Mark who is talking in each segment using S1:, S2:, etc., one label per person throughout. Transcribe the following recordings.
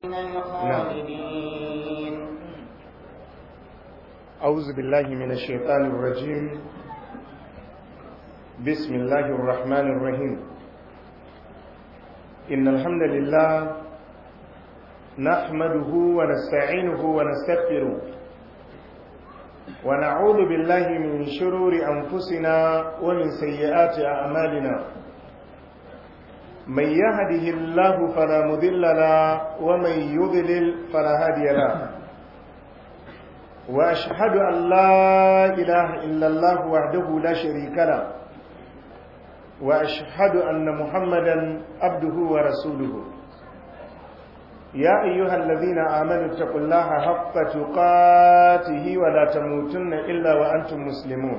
S1: الخالدين
S2: أعوذ بالله من الشيطان الرجيم بسم الله الرحمن الرحيم إن الحمد لله نحمده ونستعينه ونستغفره ونعوذ بالله من شرور أنفسنا ومن سيئات أعمالنا من يهده الله فلا مضل له ومن يضلل فلا هادي له واشهد ان لا اله الا الله وحده لا شريك له واشهد ان محمدا عبده ورسوله يا ايها الذين امنوا اتقوا الله حق تقاته ولا تموتن الا وانتم مسلمون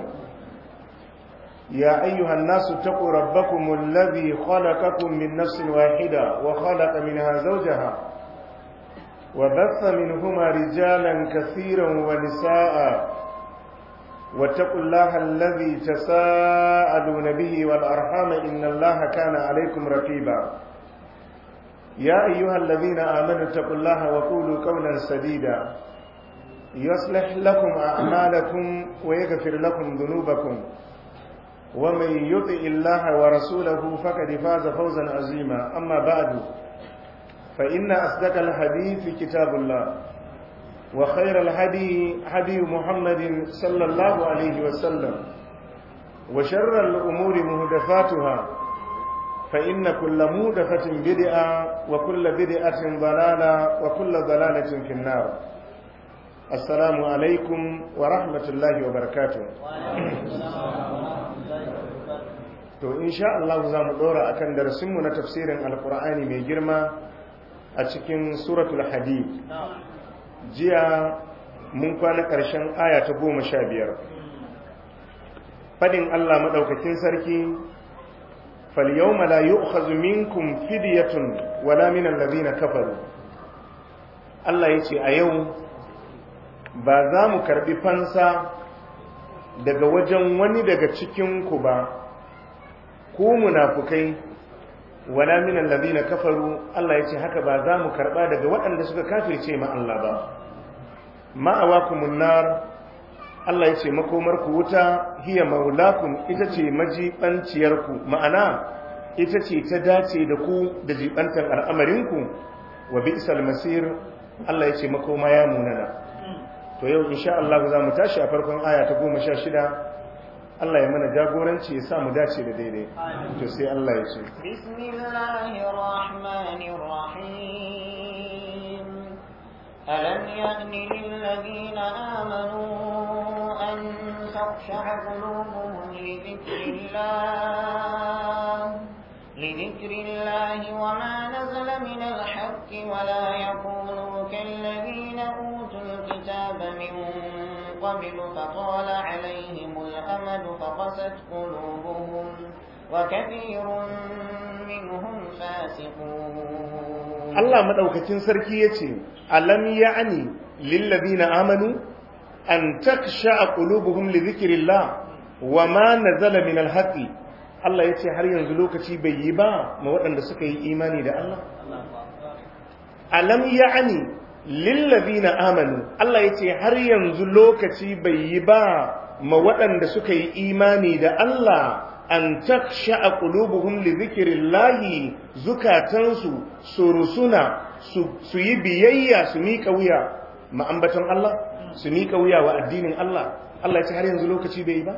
S2: يا أيها الناس اتقوا ربكم الذي خلقكم من نفس واحدة وخلق منها زوجها وبث منهما رجالا كثيرا ونساء واتقوا الله الذي تساءلون به والأرحام إن الله كان عليكم رقيبا يا أيها الذين آمنوا اتقوا الله وقولوا قولا سديدا يصلح لكم أعمالكم ويغفر لكم ذنوبكم ومن يطع الله ورسوله فقد فاز فوزا عظيما أما بعد فإن أصدق الحديث كتاب الله وخير الهدي هدي محمد صلى الله عليه وسلم وشر الأمور مهدفاتها فإن كل مهدفة بدعة وكل بدعة ضلالة وكل ضلالة في النار السلام عليكم ورحمة الله وبركاته to insha Allah za mu dora akan darasinmu na tafsirin alkur'ani mai girma a cikin suratul hadid jiya mun kwana ƙarshen aya ta goma sha biyar fadin Allah maɗaukakin sarki falyawma la yu'khadhu minkum fidyatun wala min allazina kafaru Allah yace a yau ba za mu karbi fansa daga wajen wani daga cikin ku ba ku munafukai wala min allazina kafaru Allah yace haka ba za mu karba daga waɗanda suka kafirce ma Allah ba ma'awakumun nar Allah yace makomar ku wuta hiya maulakum ita ce majibanciyar ku ma'ana ita ce ta dace da ku da jibantar al'amarin ku wa bi'sal masir Allah yace makoma ya munana to yau insha Allah za mu tashi a farkon aya ta 16 Allah ya mana jagoranci ya sa mu dace da daidai to sai Allah ya ce
S1: bismillahirrahmanirrahim alam ya'ni lil ladina amanu an takhsha'a qulubuhum li dhikrillah لذكر الله وما نزل من الحق ولا يكونوا كالذين أوتوا الكتاب من قبل فطال عليهم الأمد فقست قلوبهم وكثير منهم فاسقون
S2: الله مدوكتين سركية ألم يعني للذين آمنوا أن تخشع قلوبهم لذكر الله وما نزل من الحق Allah ya ce har yanzu lokaci bai yi ba ma waɗanda suka yi imani da Allah? Alam ya'ani lillazina amanu Allah ya ce har yanzu lokaci bai yi ba ma waɗanda suka yi imani da Allah an taksha a ƙulubuhun li zikirillahi zukatansu su rusuna su yi biyayya su miƙa wuya ma'ambaton Allah su miƙa wuya wa addinin Allah Allah ya ce har yanzu lokaci bai yi ba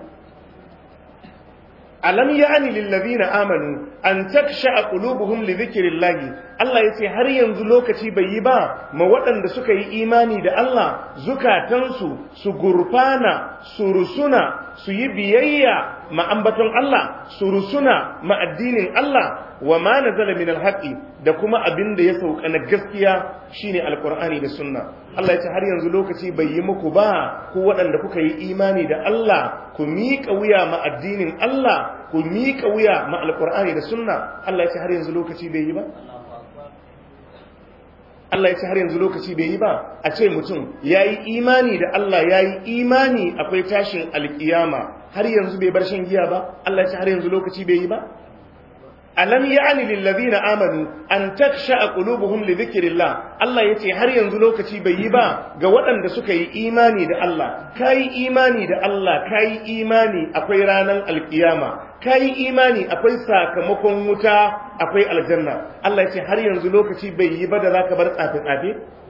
S2: alam ya'ni lillazina amanu an taksha qulubuhum li dhikrillah Allah yace har yanzu lokaci bai yi ba ma waɗanda suka yi imani da Allah zukatansu su gurfana su rusuna su yi biyayya ma ambaton Allah su rusuna ma addinin Allah wa ma nazala min alhaqi da kuma abin da ya sauka na gaskiya shine alqur'ani da sunna Allah yace har yanzu lokaci bai yi muku ba ku waɗanda kuka yi imani da Allah ku miƙa wuya ma addinin Allah ku miƙa wuya ma alƙur'ani da sunna Allah ya ce har yanzu lokaci bai yi ba Allah ya ce har yanzu lokaci bai yi ba a ce mutum ya yi imani da Allah ya yi imani akwai tashin alƙiyama har yanzu bai bar shan giya ba Allah ya ce har yanzu lokaci bai yi ba alam ya'ni lil ladina amanu an taksha qulubuhum li dhikrillah Allah yace har yanzu lokaci bai yi ba ga waɗanda suka yi imani da Allah kai imani da Allah kai imani akwai ranan alkiyama kai imani akwai sakamakon wuta akwai aljanna Allah yace har yanzu lokaci bai yi ba da zaka bar tsafe tsafe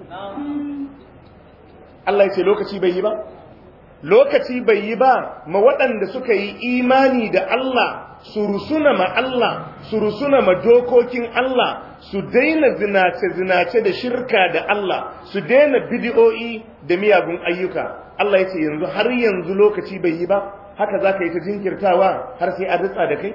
S2: Allah yace lokaci bai yi ba lokaci bai yi ba ma waɗanda suka yi imani da Allah su rusuna ma Allah su rusuna ma dokokin Allah su daina zinace-zinace da shirka da Allah su daina bidiyo'i da miyagun ayyuka Allah ya ce yanzu har yanzu lokaci bai yi ba haka za ka yi ta jinkirtawa har sai an ritsa da kai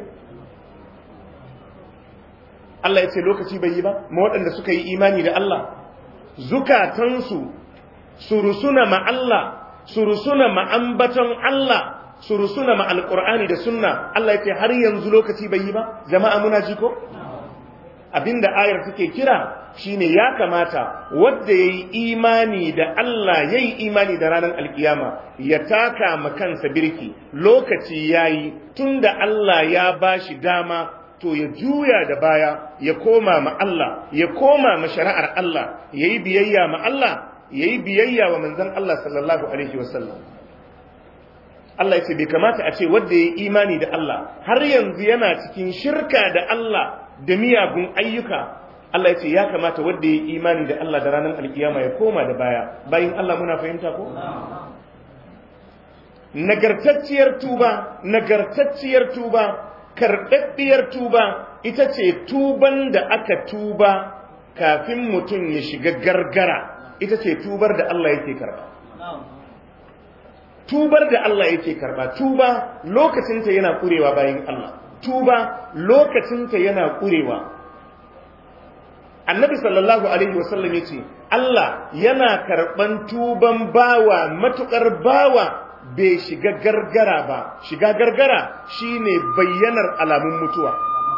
S2: Allah ya ce lokaci bai yi ba ma waɗanda suka yi imani da Allah zukatansu su rusuna ma Allah su rusuna ma ambaton Allah su rusuna ma alƙur'ani da sunna Allah ya ce har yanzu lokaci bai yi ba jama'a muna ji ko abinda ayar take kira shine ya kamata wanda yayi imani da Allah yayi imani da ranar alkiyama ya taka ma kansa birki lokaci yayi tunda Allah ya bashi dama to ya juya da baya ya koma ma Allah ya koma ma shari'ar Allah yayi biyayya ma Allah yayi biyayya wa manzon Allah sallallahu alaihi wasallam Allah ya ce bai kamata a ce wanda ya yi imani da Allah har yanzu yana cikin shirka da Allah da miyagun ayyuka Allah ya ce ya kamata wanda ya yi imani da Allah da ranar alkiyama ya koma da baya bayan Allah muna fahimta ko nagartacciyar tuba nagartacciyar tuba karɓaɓɓiyar tuba ita ce tuban da aka tuba kafin mutum ya shiga gargara ita ce tubar da Allah yake karɓa tubar da Allah yake karba tuba lokacinta yana kurewa bayan Allah tuba lokacinta yana kurewa annabi sallallahu alaihi wasallam yace Allah yana karban tuban bawa matukar bawa bai shiga gargara ba shiga gargara shine bayyanar alamun mutuwa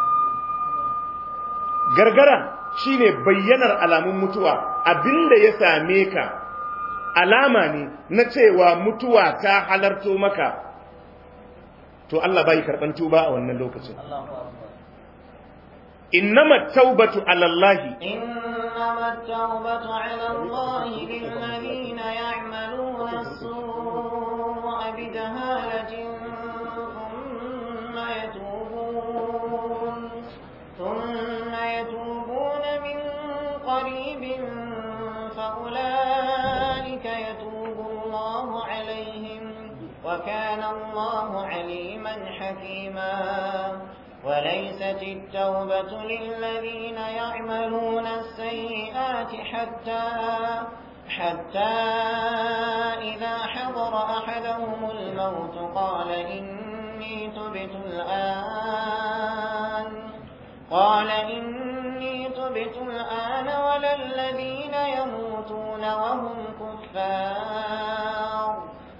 S2: gargara shine bayyanar alamun mutuwa abinda ya same ka alama ne na cewa mutuwa ta halarto maka to Allah bai karban tuba a wannan lokacin innama taubatu ala Allah
S1: innama taubatu ala Allah lil ladina ya'maluna as-su'a bi jahalatin thumma yatubun thumma yatubuna min qaribin fa أولئك يتوب الله عليهم وكان الله عليما حكيما وليست التوبة للذين يعملون السيئات حتى حتى إذا حضر أحدهم الموت قال إني تبت الآن قال إني تبت الآن ولا الذين يموتون وهم كفار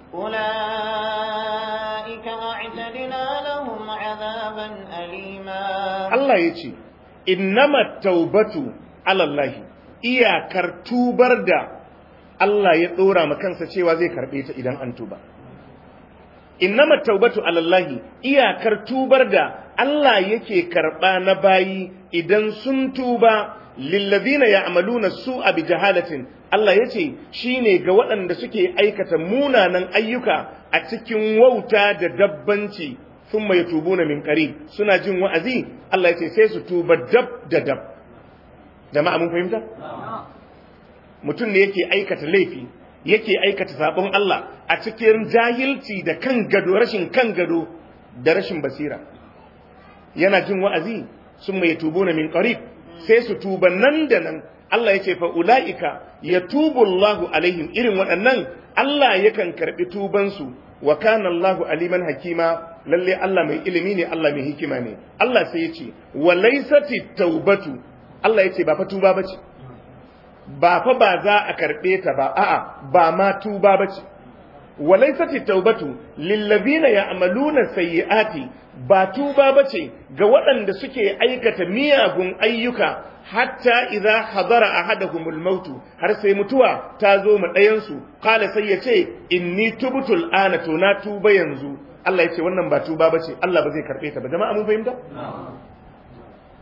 S1: أولئك أعتدنا لهم عذابا أليما
S2: الله يجي إنما التوبة على الله iyakar tubar da Allah ya ɗora ma kansa cewa zai karɓe ta idan an tuba. Innama taubatu alallahi iyakar tubar da Allah yake karɓa na bayi idan sun tuba lillazina ya'maluna su'a bi jahalatin Allah yace shine ga waɗanda suke aikata munanan ayyuka a cikin wauta da dabbanci thumma yatubuna min qarib suna jin wa'azi Allah yace sai su tuba dab da dab jama'a mun fahimta mutum ne yake aikata laifi yake aikata sabon Allah a cikin jahilci da kan gado rashin kan gado da rashin basira yana jin wa'azi sun mai tubu na min qarib sai su tuba nan da nan Allah ya ce fa ula'ika ya tubu Allahu alaihim irin waɗannan Allah yakan karɓi tubansu wa kana Allahu aliman hakima lalle Allah mai ilimi ne Allah mai hikima ne Allah sai ya ce wa laysati taubatu Allah ya ce ba fa tuba bace ba fa ba za a karɓe ta ba a'a ba ma tuba bace wa laysati taubatu lillazina ya'maluna sayyi'ati ba tuba bace ga waɗanda suke aikata miyagun ayyuka hatta idza hadara ahaduhumul mautu har sai mutuwa ta zo mu ɗayan su qala sai ya ce inni tubtul ana to na tuba yanzu Allah ya ce wannan ba tuba bace Allah ba zai karɓe ta ba jama'a mun fahimta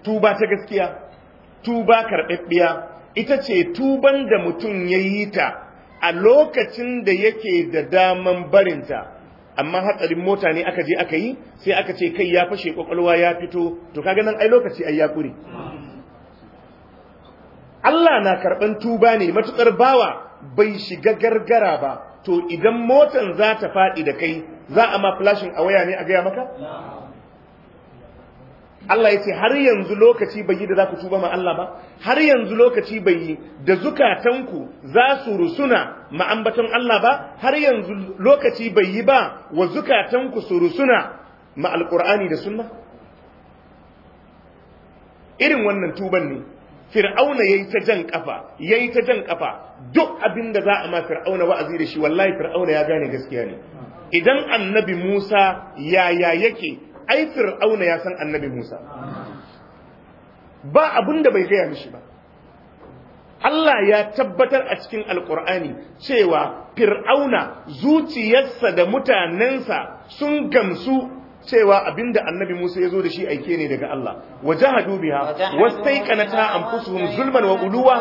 S2: tuba ta gaskiya tuba karɓaɓɓiya ita ce tuban da mutum ya yi ta a lokacin da yake da daman barinta amma hatsarin mota ne aka je aka yi sai aka ce kai ya fashe kwakwalwa ya fito to kaga nan ai lokaci ai ya kure Allah na karɓan tuba ne matuƙar bawa bai shiga gargara ba to idan motan za ta faɗi da kai za a ma flashin a waya ne a gaya maka? Allah ya ce har yanzu lokaci bai yi da za ku tuba ma Allah ba har yanzu lokaci bai yi da zukatanku za su rusuna ma'ambaton Allah ba har yanzu lokaci bai yi ba wa zukatanku su rusuna ma alƙur'ani da sunna irin wannan tuban ne fir'auna yayi ta jan kafa yayi ta jan kafa duk abin da za a ma fir'auna wa'azi da shi wallahi fir'auna ya gane gaskiya ne idan annabi Musa yaya yake ai fir'auna ya san annabi Musa ba abin da bai gaya mishi ba Allah ya tabbatar a cikin alkur'ani cewa fir'auna zuciyarsa da mutanensa sun gamsu cewa abinda annabi Musa ya zo da shi aike ne daga Allah wajahadu biha wastaiqanata anfusuhum zulman wa uluwa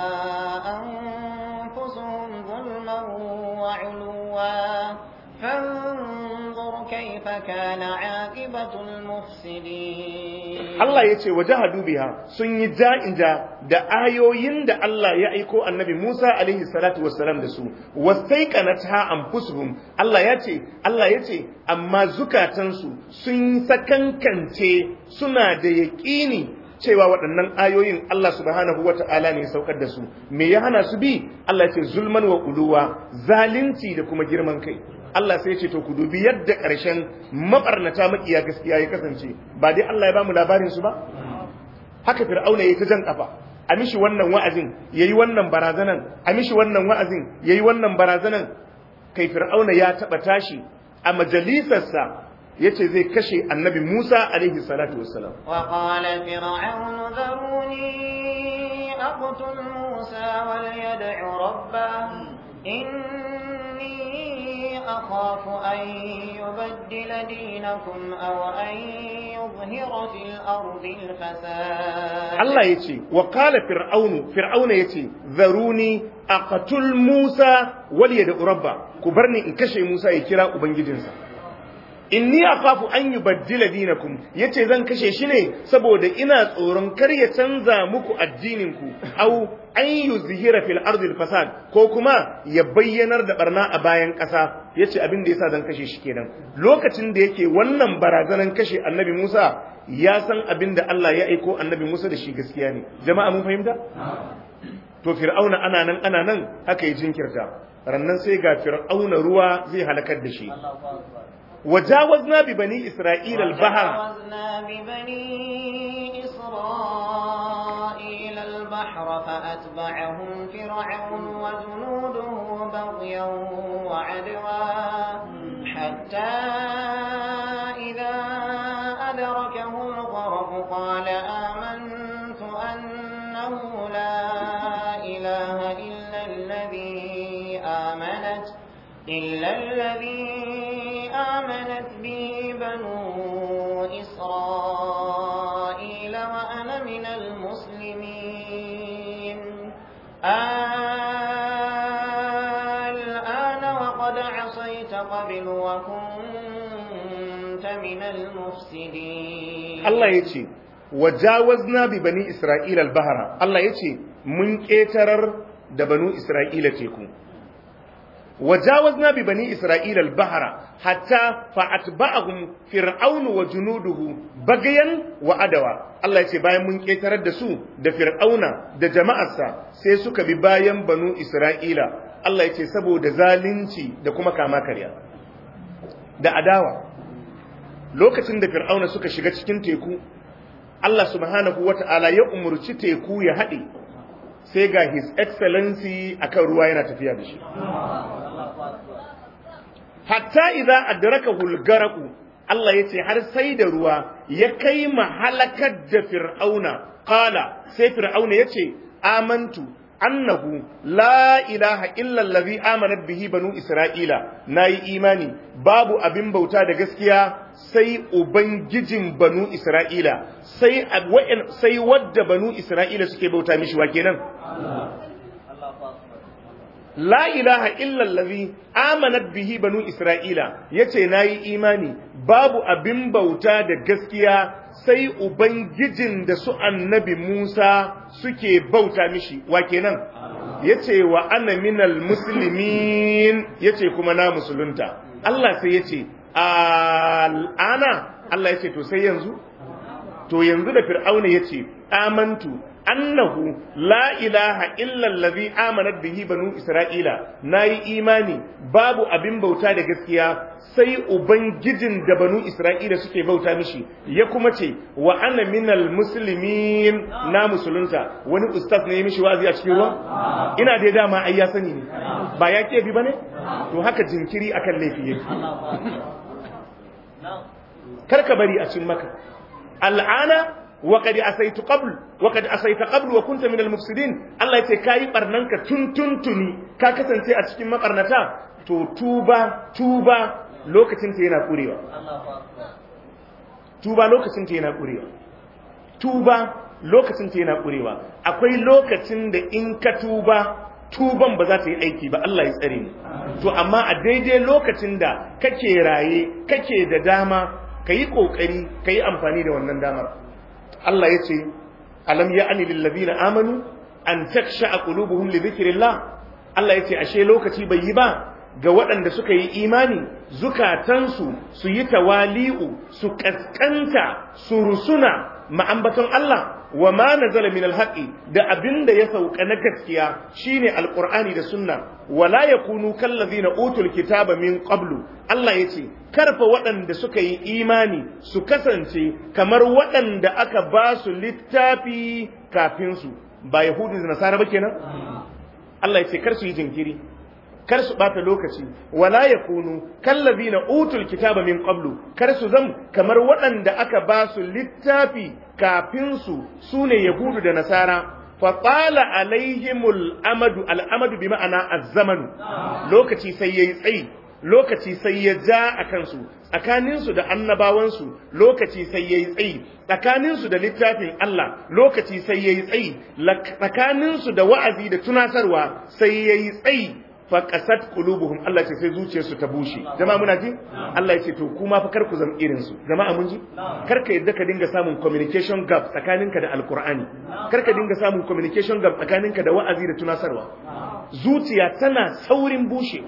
S1: أنفسهم ظلما وعلوا فانظر كيف كان عاقبة المفسدين
S2: Allah ya ce wajahadu biha sun yi ja'inja da ayoyin da Allah ya aiko annabi Musa alaihi salatu wassalam da su wastaiqanata anfusuhum Allah ya ce Allah ya ce amma zukatansu sun sakankance suna da yaƙini cewa waɗannan ayoyin Allah subhanahu wa ta'ala ne ya saukar da su me ya hana su bi Allah ce zulman wa uluwa zalunci da kuma girman kai Allah sai ce to ku dubi yadda ƙarshen mabarnata makiya gaskiya ya kasance ba dai Allah ya bamu labarin su ba haka fir'auna yayi ta jan kafa a mishi wannan wa'azin yayi wannan barazanan a mishi wannan wa'azin yayi wannan barazanan kai fir'auna ya taba tashi a majalisarsa yace zai kashe annabi Musa alaihi salatu wassalam
S1: وقال فرعون ذروني أقتل موسى وليدع ربه إني أخاف أن يبدل دينكم أو أن يظهر في الأرض الفساد
S2: Allah ya ce, wa kala fir'aunu, fir'auna ya ce, zaruni a katul Musa waliya da urabba, ku bar ni in kashe Musa ya kira Ubangijinsa. Inni a kafu an yi baddila dinakum, ya ce zan kashe shi ne saboda ina tsoron kar ya canza muku addininku, au an yi zihira fil ardil fasad, ko kuma ya bayyanar da barna a bayan ƙasa, ya ce abin da ya sa zan kashe shi kenan. Lokacin da yake wannan barazanan kashe annabi Musa, ya san abin da Allah ya aiko annabi Musa da shi gaskiya ne jama'a mun fahimta to fir'auna ana nan ana nan haka yi jinkirta rannan sai ga fir'auna ruwa zai halakar da shi wajawazna bi bani isra'ila al-bahr
S1: وجاوزنا ببني إسرائيل البحر فأتبعهم فرعون وجنوده بغيا وعدوا حتى إذا أدركه الغرق قال آمنت أنه لا إله إلا الذي آمنت إلا الذي آمنت به بنو إسرائيل وأنا من المسلمين الآن وقد عصيت قبل وكنت من المفسدين
S2: Allah ya ce wajawazna bi bani isra'ila al-bahra Allah ya ce mun ƙetarar da banu isra'ila teku وجاوزنا ببني إسرائيل البحر حتى فأتبعهم فرعون وجنوده بغيا وعدوا الله يce bayan mun ketarar da su da fir'auna da jama'arsa sai suka bi bayan banu Isra'ila Allah yace saboda zalunci da kuma kama karya da adawa lokacin da fir'auna suka shiga cikin teku Allah subhanahu wata'ala ya umurci teku ya haɗe sai ga his excellency akan ruwa yana tafiya da shi hatta idza adraka hulgaraku Allah yace har sai da ruwa ya kai mahalakar da fir'auna qala sai fir'auna yace amantu annahu la ilaha illa allazi amanat bihi banu isra'ila nayi imani babu abin bauta da gaskiya sai ubangijin banu isra'ila sai sai wadda banu isra'ila suke bauta mishi wa kenan la ilaha illallazi amanat bihi banu isra'ila yace nayi imani babu abin bauta da gaskiya sai ubangijin da su annabi Musa suke bauta mishi wa kenan yace wa ana minal muslimin yace kuma na musulunta Allah sai yace al'ana Allah yace to sai yanzu to yanzu da fir'auna yace amantu annahu la ilaha illa allazi amanat bihi banu isra'ila nayi imani babu abin bauta da gaskiya sai ubangijin da banu isra'ila suke bauta mishi ya kuma ce wa ana minal muslimin na musulunta wani ustaz ne ya mishi wazi a cikin ruwa ina dai dama ai ya sani ne ba ya ke bi bane to haka jinkiri akan laifi yake karka bari a cin maka al'ana وقد أسيت قبل وقد أسيت قبل وكنت من المفسدين الله يتي كاي برنانك تن تن تني كا كسانتي a cikin makarnata to tuba tuba lokacin ta yana kurewa tuba lokacin ta yana kurewa tuba lokacin ta yana kurewa akwai lokacin da in ka tuba tuban ba za ta yi aiki ba Allah ya tsare ni to amma a daidai lokacin da kake raye kake da dama kayi kokari kayi amfani da wannan damar Allah ya ce, Alam ya ani lillazina amanu, an taksha a ƙulubuhun li zikirillah. Allah ya ce, Ashe lokaci bai yi ba ga waɗanda suka yi imani, zukatansu su yi tawali'u, su ƙasƙanta, su rusuna ma'ambaton Allah, wa ma nazala min alhaqi da abin da ya sauka na gaskiya shine alqur'ani da sunna wala yakunu kallazina utul kitaba min qablu Allah yace karfa waɗanda suka yi imani su kasance kamar waɗanda aka ba su littafi kafin su ba yahudu da nasara ba kenan Allah yace kar su yi jinkiri kar su bata lokaci wala yakunu kallazina utul kitaba min qablu kar su zam kamar waɗanda aka ba su littafi kafin su sune yahudu da nasara fa qala alaihimul amadu al amadu bi ma'ana az-zaman lokaci sai yayi tsayi lokaci sai ya ja a kansu tsakaninsu da annabawansu lokaci sai ya yi tsayi tsakaninsu da littafin Allah lokaci sai ya yi tsayi tsakaninsu da wa'azi da tunatarwa sai ya yi tsayi faƙasat qulubuhum Allah ce sai zuciyarsu ta bushe jama'a muna ji Allah ya ce to kuma fa kar ku zama irin su jama'a mun ji kar ka yadda ka dinga samun communication gap tsakaninka da alqur'ani kar ka dinga samun communication gap tsakaninka da wa'azi da tunasarwa zuciya tana saurin bushewa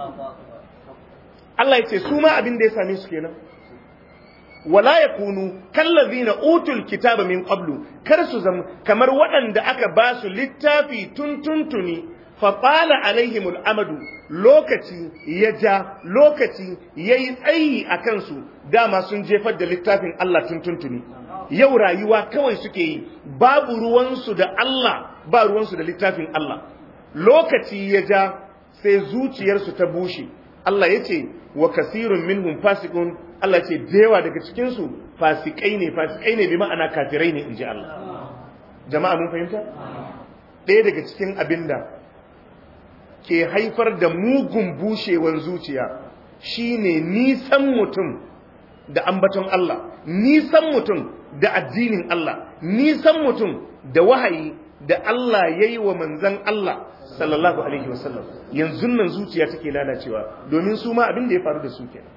S2: Allah ya ce su ma abin da ya same su kenan wala yakunu kallazina utul kitaba min qablu kar su zama kamar waɗanda aka ba su littafi tuntuntuni faɓala alaihimul amadu lokaci ya ja lokaci ya yi tsayi a kansu dama sun jefar da littafin Allah tuntuntuni yau rayuwa kawai suke yi babu ruwansu da Allah ba ruwansu da littafin Allah lokaci ya ja sai zuciyarsu ta bushe Allah ya ce wa kasirun minhum fasikun Allah ce dewa daga cikinsu fasikai ne fasikai ne bi ma'ana kafirai ne in ji Allah jama'a mun fahimta ɗaya daga cikin abinda ke haifar da mugun bushewar zuciya shine nisan mutum da ambaton Allah nisan mutum da addinin Allah nisan mutum da wahayi da Allah ya yi wa manzan Allah sallallahu alaihi wasallam yanzu nan zuciya take lalacewa domin su ma abin da ya faru da su kenan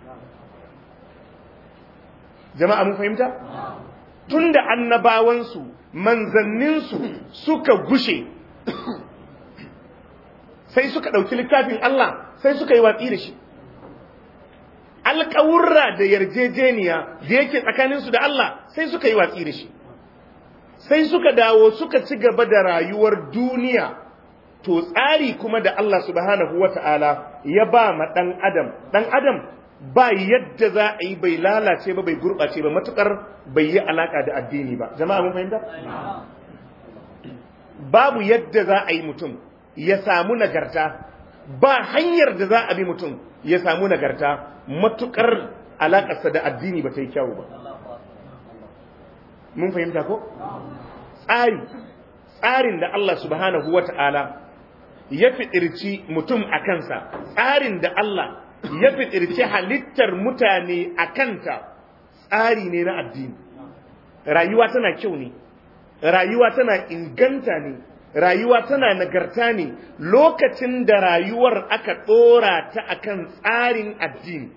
S2: jama'a mun fahimta tunda annabawansu manzanninsu suka gushe sai suka ɗauki littafin Allah sai suka yi watsi da shi alƙawurra da yarjejeniya da yake tsakaninsu da Allah sai suka yi watsi da shi sai suka dawo suka ci gaba da rayuwar duniya to tsari kuma da Allah subhanahu wata'ala ya ba ma ɗan adam ɗan adam ba yadda za a yi bai lalace ba bai gurɓace ba matukar bai yi alaƙa da addini ba jama'a mun fahimta babu yadda za a yi mutum ya samu nagarta ba hanyar da za a bi mutum ya samu nagarta matukar alakarsa da addini ba ta yi kyawu ba mun fahimta ko tsari tsarin da Allah subhanahu wata'ala ya fitirci mutum a kansa tsarin da Allah ya fitirci halittar mutane a kanta tsari ne na addini rayuwa tana kyau ne rayuwa tana inganta ne rayuwa tana nagarta ne lokacin da rayuwar aka ɗora ta akan tsarin addini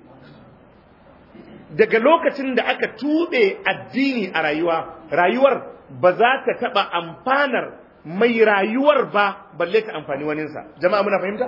S2: daga lokacin da aka tuɓe addini a rayuwa rayuwar ba za ta taɓa amfanar mai rayuwar ba balle ta amfani waninsa jama'a muna fahimta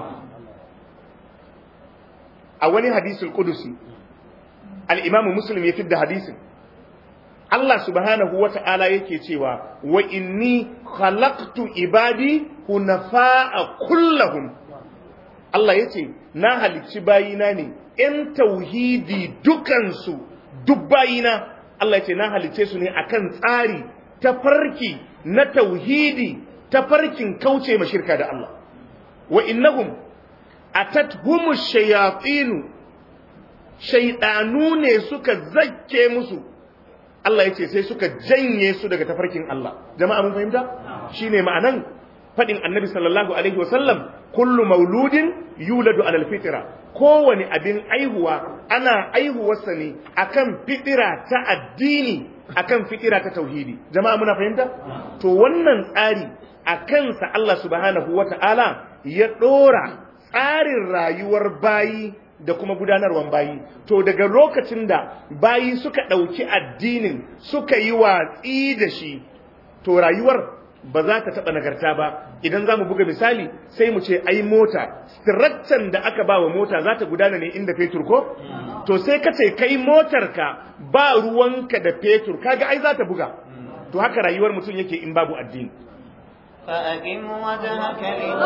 S2: a wani hadisul kudusi al-imamu muslim ya fidda hadisin Allah subhanahu wa ta'ala yake cewa wa inni khalaqtu ibadi hunafa'a kullahum Allah yace na halicci bayina ne ‘yan tauhidi dukansu duk bayina Allah yace na halicce su ne akan tsari ta farki na tauhidi ta farkin kauce ma shirka da Allah wa innahum atathum shayatinu shaydanu ne suka zakke musu Allah yace sai suka janye su daga tafarkin Allah jama'a mun fahimta shine ma'anan fadin annabi sallallahu alaihi wasallam kullu mauludin yuladu alal fitra kowane abin aihuwa ana aihuwarsa ne akan fitira ta addini akan fitira ta tauhidi jama'a muna fahimta to wannan tsari a kansa Allah subhanahu wata'ala ya dora tsarin rayuwar bayi da kuma gudanarwan bayi to daga lokacin da bayi suka ɗauki addinin suka yi watsi da shi to rayuwar ba za ta taɓa nagarta ba idan za mu buga misali sai mu ce ai mota structure da aka ba wa mota za ta gudana ne inda fetur ko to sai ka ce kai motarka ba ruwanka da fetur kaga ai za ta buga to haka rayuwar mutum yake in babu addini
S1: فأقم وجهك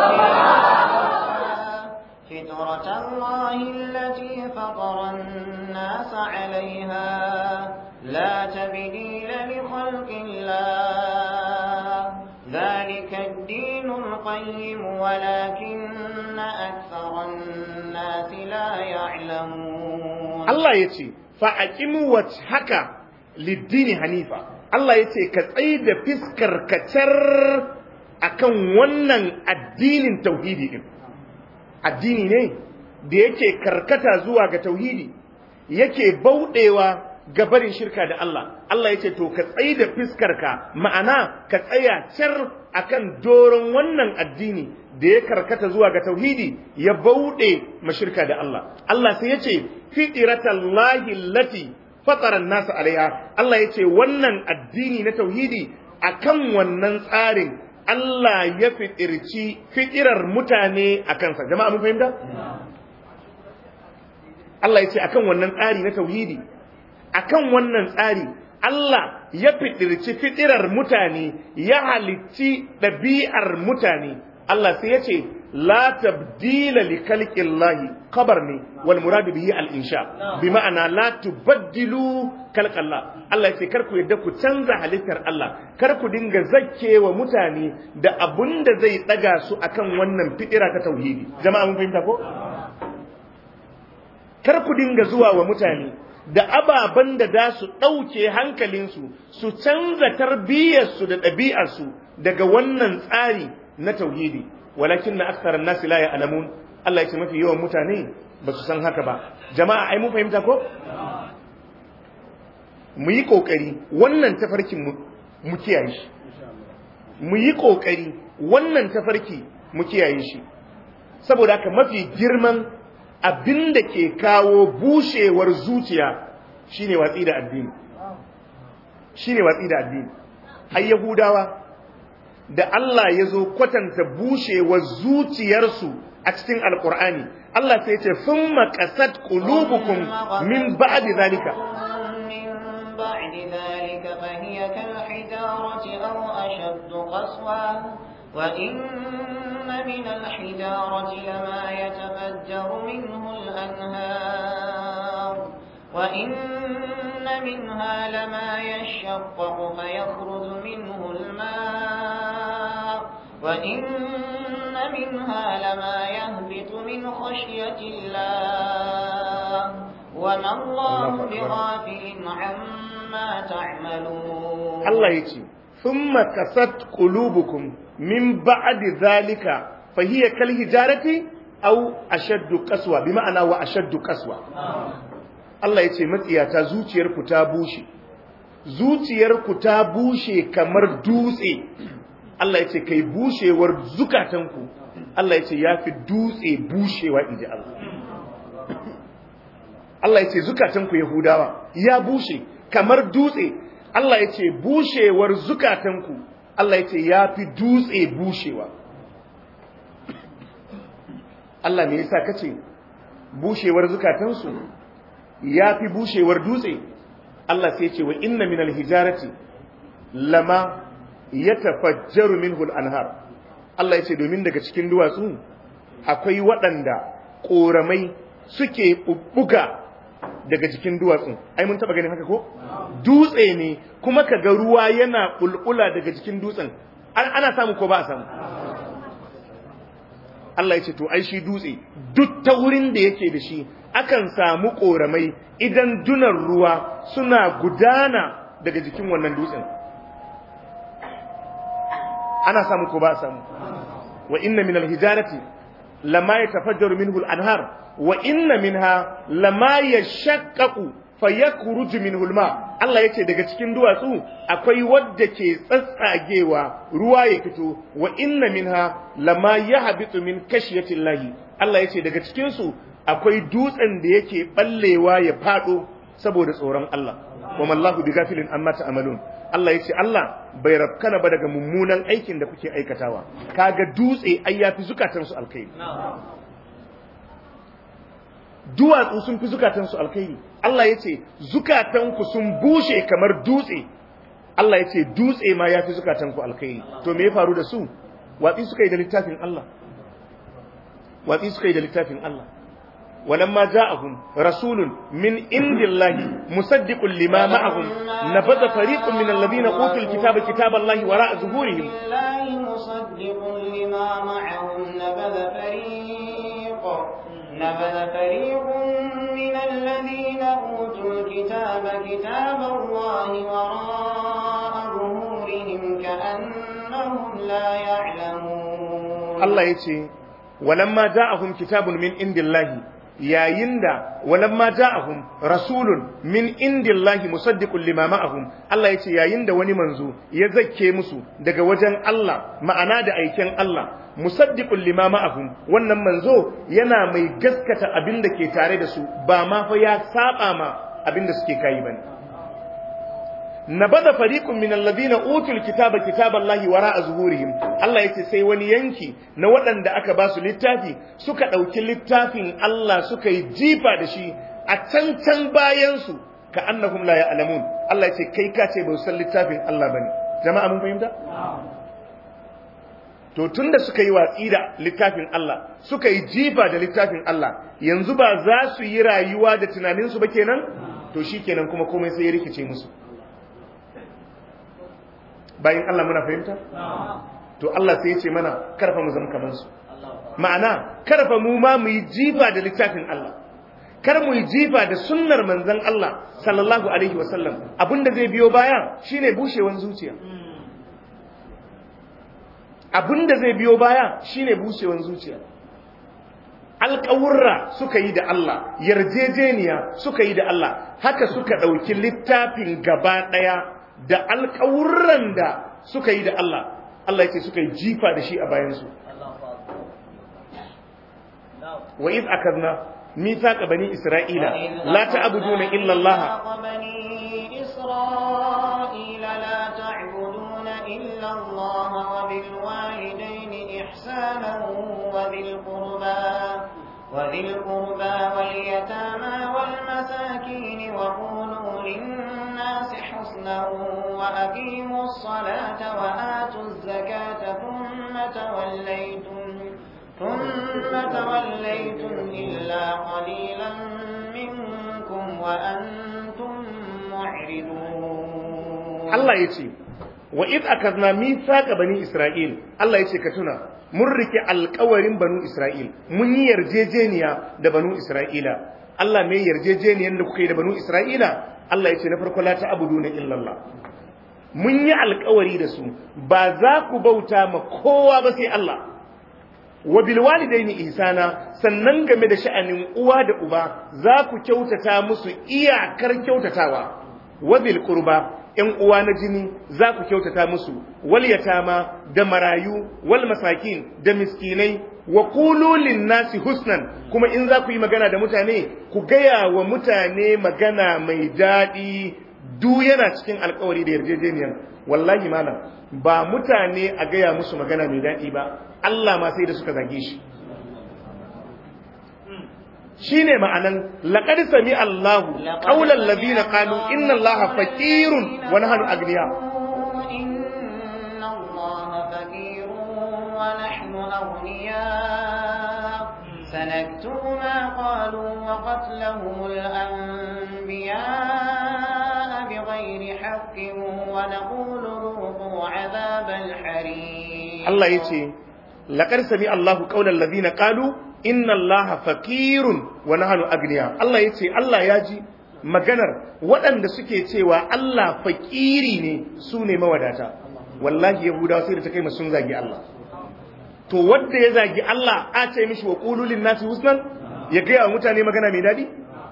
S1: للدين فطرة الله التي فطر الناس عليها لا تبديل لخلق الله ذلك الدين القيم ولكن أكثر الناس لا يعلمون
S2: Allah ya ce fa'aƙimu wacce haka liddini hanifa Allah ya ce ka tsaye da fiskar kacar a kan wannan addinin tauhidi ɗin addini ne da yake karkata zuwa ga tauhidi yake bauɗewa ga barin shirka da Allah Allah ya ce to ka tsaye da fiskarka ma'ana ka tsaya car akan doron wannan addini da ya karkata zuwa ga tauhidi ya bauɗe mashirka da Allah Allah sai ya ce fitratallahi allati fatara nasa alaiha Allah ya ce wannan addini na tauhidi akan wannan tsarin Allah ya fitirci fitirar mutane a kansa jama'a mun fahimta Allah ya ce akan wannan tsari na tauhidi akan wannan tsari Allah ya fitirci fitirar mutane ya halicci ɗabi'ar mutane Allah sai ya ce la tabdila li khalqillahi khabar ne wal muradu bihi al insha bi ma'ana la tubaddilu khalqallah Allah ya ce kar ku yadda ku canza halittar Allah kar ku dinga zakkewa mutane da abunda zai daga su akan wannan fitira ta tauhidi jama'a mun fahimta ko kar ku dinga zuwa wa mutane da ababen da za su ɗauke hankalinsu su canza tarbiyyarsu da ɗabi'arsu daga wannan tsari na tauhidi walakin na aksarar nasi la alamun Allah ya ce mafi yawan mutane ba su san haka ba jama'a ai mun fahimta ko mu yi kokari wannan tafarkin mu kiyaye shi mu yi kokari wannan tafarki mu kiyaye shi saboda haka mafi girman abin da ke kawo bushewar zuciya shine watsi da addini shine watsi da addini har yahudawa da Allah ya zo kwatanta bushewar zuciyarsu a cikin alkur'ani Allah sai ce sun makasat qulubukum min ba'di zalika
S1: بعد ذلك فهي كالحجارة أو أشد قسوة وإن من الحجارة لما يتفجر منه الأنهار وإن منها لما يشقق فيخرج منه الماء وإن منها لما يهبط من خشية الله وما الله بغافل عما تعملون
S2: Allah ya ce thumma kasat qulubukum min ba'di zalika fa hiya kal hijarati aw ashaddu qaswa bi ma'ana wa ashaddu qaswa Allah yace matsiyata zuciyarku ta bushe zuciyarku ta bushe kamar dutse Allah yace kai bushewar zukatanku Allah yace yafi dutse bushewa inji Allah Allah yace zukatanku Yahudawa ya bushe kamar dutse Allah yace bushewar zukatanku Allah yace yafi dutse bushewa Allah me yasa kace bushewar zukatansu yafi bushewar dutse Allah sai ce wa inna minal hijarati lama yatafajjaru minhu al-anhar Allah yace domin daga cikin duwatsu akwai waɗanda ƙoramai suke bubbuga daga cikin duwatsun ai mun taba ganin haka ko dutse ne kuma kaga ruwa yana bulbula daga cikin dutsen ana samu ko ba a samu Allah ya ce to ai shi dutse duk ta wurin da yake da shi akan samu koramai idan dunan ruwa suna gudana daga jikin wannan dutsen ana samu ko ba a samu wa inna min alhijarati lama yatafajjaru minhu al-anhar wa inna minha lama yashaqqaqu fayakhruju minhu al-ma Allah yace daga cikin duwatsu akwai wadda ke tsatsagewa ruwa ya fito wa inna minha lama yahbitu min kashiyati Allah Allah yace daga cikin su akwai dutsen da yake ballewa ya fado saboda tsoron Allah wa mallahu bighafilin amma ta'malun Allah yace Allah bai rafkana ba daga mummunan aikin da kuke aikatawa kaga dutse ai yafi zukatan su alkhairi duwatsu sun fi zukatansu alkhairi Allah ya ce zukatanku sun bushe kamar dutse Allah ya ce dutse ma ya fi zukatanku alkhairi to me ya faru da su watsi suka yi da littafin Allah watsi suka yi da littafin Allah ولما جاءهم رسول من عند الله مصدق لما معهم نبذ فريق من الذين اوتوا الكتاب كتاب الله وراء ظهورهم
S1: الله مصدق لما معهم نبذ فريق نبذ فريق من الذين أوتوا الكتاب كتاب الله وراء ظهورهم كأنهم لا يعلمون
S2: الله يتي ولما جاءهم كتاب من عند الله yayin da walamma ja'ahum rasulun min indillahi musaddiqun lima ma'ahum Allah yace yayin da wani manzo ya zakke musu daga wajen Allah ma'ana da aiken Allah musaddiqun lima ma'ahum wannan manzo yana mai gaskata abin da ke tare da su ba ma fa ya saba ma abin da suke kai bane nabada fariqun min alladhina utul kitaba kitaballahi wara'a zuhurihim Allah yace sai wani yanki na waɗanda aka ba su littafi suka ɗauki littafin Allah suka yi jifa da shi a can can bayan su ka annahum la ya'lamun Allah yace kai ka ce ba san littafin Allah bane jama'a mun fahimta to tunda suka yi watsi da littafin Allah suka yi jifa da littafin Allah yanzu ba za su yi rayuwa da tunaninsu ba kenan to shikenan kuma komai sai ya rikice musu bayan Allah muna fahimta? To Allah sai ya ce mana karfa mu zama kamar su. Ma'ana karfa mu ma mu yi jifa da littafin Allah. Kar mu yi jifa da sunnar manzon Allah sallallahu alaihi wasallam abinda zai biyo baya shine bushewan zuciya. Abinda zai biyo baya shine bushewan zuciya. Alƙawurra suka yi da Allah, yarjejeniya suka yi da Allah, haka suka ɗauki littafin gaba ɗaya da alƙawurran da suka yi da Allah Allah yake suka yi jifa da shi a bayansu wa iz akadna mithaqa bani isra'ila la ta'buduna illa Allah
S1: لا تعبدون إلا الله وبالوالدين إحسانا وذي القربى وذي القربى واليتامى والمساكين وقولوا للناس حسنا وأقيموا الصلاة وآتوا الزكاة ثم توليتم ثم توليتم إلا قليلا منكم وأنتم معرضون
S2: الله يتي وإذ أخذنا ميثاق بني إسرائيل الله يتي كتنا mun rike alkawarin banu Isra'il, mun yi yarjejeniya da banu Isra'ila, Allah mai yarjejeniyar da kuka yi da banu Isra'ila, Allah ya ce na farko la ta abudu na illallah. mun yi alkawari da su ba za ku bauta ma kowa ba sai Allah wa bil walidaini ihsana sannan game da sha'anin uwa da uba za ku kyautata musu iyakar kyautatawa wa bil qurba ‘yan uwa na jini za ku kyautata musu, wal yatama da marayu, wal masakin da miskinai, wa kululin nasi husnan, kuma in za ku yi magana da mutane, ku gaya wa mutane magana mai daɗi, du yana cikin alkawari da yarjejeniyar. Wallahi malam, ba mutane a gaya musu magana mai daɗi ba, Allah ma sai da suka zage shi. shine ma'anan laqad sami Allahu qawlan ladina qalu inna Allaha faqirun wa nahnu agniya
S1: inna Allaha faqirun wa nahnu aghniya سنكتب ما قالوا وقتلهم الأنبياء بغير حق ونقول ذوقوا عذاب الحريق
S2: الله يتي لقد سمع الله قول الذين قالوا inna allaha fakirun wa nahnu agniya Allah yace Allah ya ji maganar waɗanda suke cewa Allah fakiri ne su ne mawadata wallahi yahudawa sai da ta kai mu sun zagi Allah to wanda ya zagi Allah a ce mishi wa qulul nasi husnan ya ga mutane magana mai dadi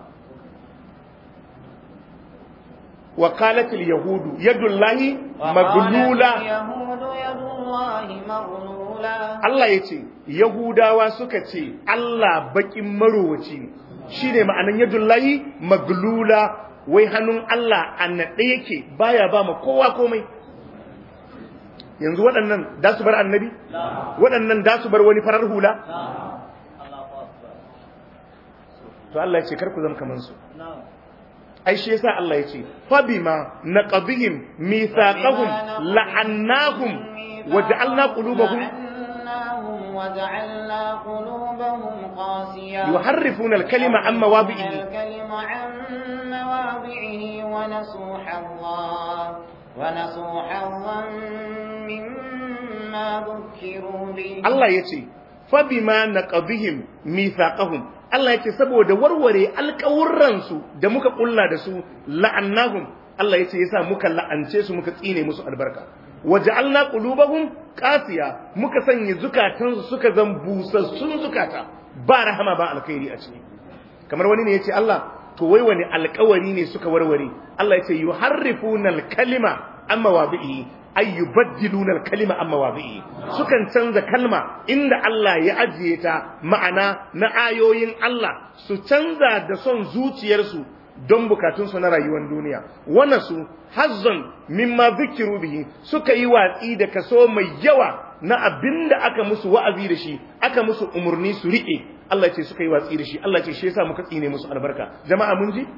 S2: wa qalat al yahudu yadullahi maglula
S1: yahudu yadullahi maghlula
S2: Allah ya ce, Yahudawa suka ce, Allah baƙin marowaci ne, shi ne ma'anan yadullahi maglula wai hannun Allah a naɗe yake baya ba ma kowa komai. Yanzu waɗannan da su bar annabi? Waɗannan da su bar wani farar hula? To Allah ya ce, kar ku zama kamansu. ai shi yasa Allah ya ce fa bima naqadhihim mithaqahum la'annahum waja'alna qulubahum
S1: وجعلنا قلوبهم قاسية
S2: يحرفون الكلمة عن مواضعه
S1: الكلمة عن مواضعه ونسوا حظا ونسوا حظا مما ذكروا به
S2: Allah ya ce fa bima naqadhihim mithaqahum Allah ya ce saboda warware alƙawurransu da muka kulla da su la'annahum Allah ya ce yasa muka la'ance su muka tsine musu albarka waja'alna qulubahum qasiya muka sanya zukatansu suka zan busassun zukata ba rahama ba alkhairi a ciki kamar wani ne yace Allah to wai wani alƙawari ne suka warware Allah yace yuharrifuna al-kalima amma wabi'i ay yubaddiluna al-kalima amma wabi'i sukan canza kalma inda Allah ya ajiye ta ma'ana na ayoyin Allah su canza da son zuciyarsu don bukatunsu na rayuwar duniya wannan su hazzon mimma zikiru bihi suka yi watsi da kaso mai yawa na abin da aka musu wa'azi da shi aka musu umarni su riƙe Allah ce suka yi watsi da shi Allah ce shi yasa muka tsine musu albarka jama'a mun ji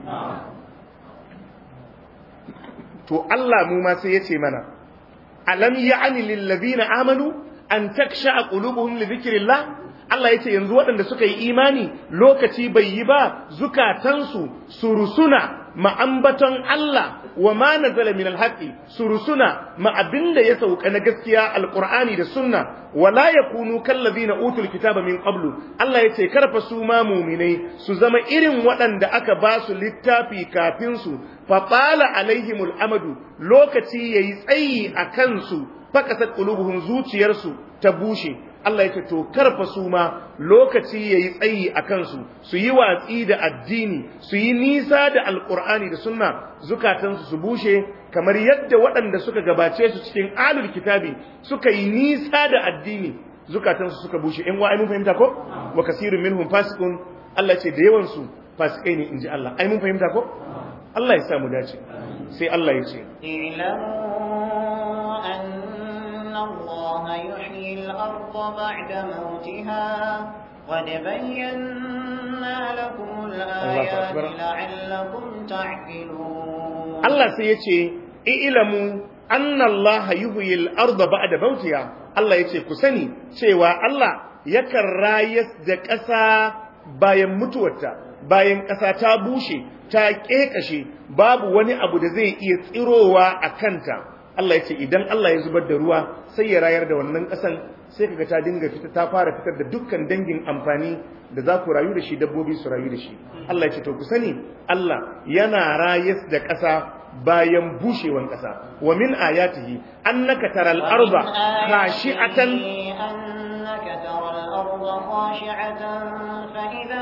S2: to Allah mu ma sai ya ce mana alam ya'ni lil ladina amanu an taksha qulubuhum li dhikrillah Allah ya ce yanzu waɗanda suka yi imani lokaci bai yi ba zukatansu su rusuna ma'ambaton Allah wa ma nazala min alhaqi su rusuna ma abinda ya sauka na gaskiya alqur'ani da sunna wala yakunu kallazina utul kitaba min qablu Allah ya ce karfa su ma mu'minai su zama irin waɗanda aka ba su littafi kafin su fa qala alaihimul amadu lokaci yayi tsayi a kansu fakasat qulubuhum zuciyarsu ta bushe Allah ya ce to karfa su ma lokaci yayi tsayi a kansu su yi watsi da addini su yi nisa da alqur'ani da sunna zukatansu su bushe kamar yadda waɗanda suka gabace su cikin alul kitabi suka yi nisa da addini zukatansu suka bushe in wa ai mun fahimta ko wa kasirun minhum fasiqun Allah ce da yawan su fasikai ne inji Allah ai mun fahimta ko Allah ya sa mu dace sai Allah ya ce
S1: اعلموا أن الله يحيي الأرض بعد موتها قد بينا لكم الآيات
S2: أكبر.
S1: لعلكم تعقلون
S2: Allah sai ya ce ilamu anna Allah yuhyil arda ba'da mautiha Allah ya ce ku sani cewa Allah yakan rayas da ƙasa bayan mutuwarta bayan ƙasa ta bushe ta ƙeƙashe babu wani abu da zai iya tsirowa a kanta Allah ya ce idan Allah ya zubar da ruwa sai ya rayar da wannan ƙasan sai kaga ta dinga fita ta fara fitar da dukkan dangin amfani da za ku rayu da shi dabbobi su rayu da shi Allah ya ce to ku sani Allah yana rayas da ƙasa bayan bushewan ƙasa wa min ayatihi annaka taral arda khashi'atan
S1: أنك ترى الأرض خاشعة فإذا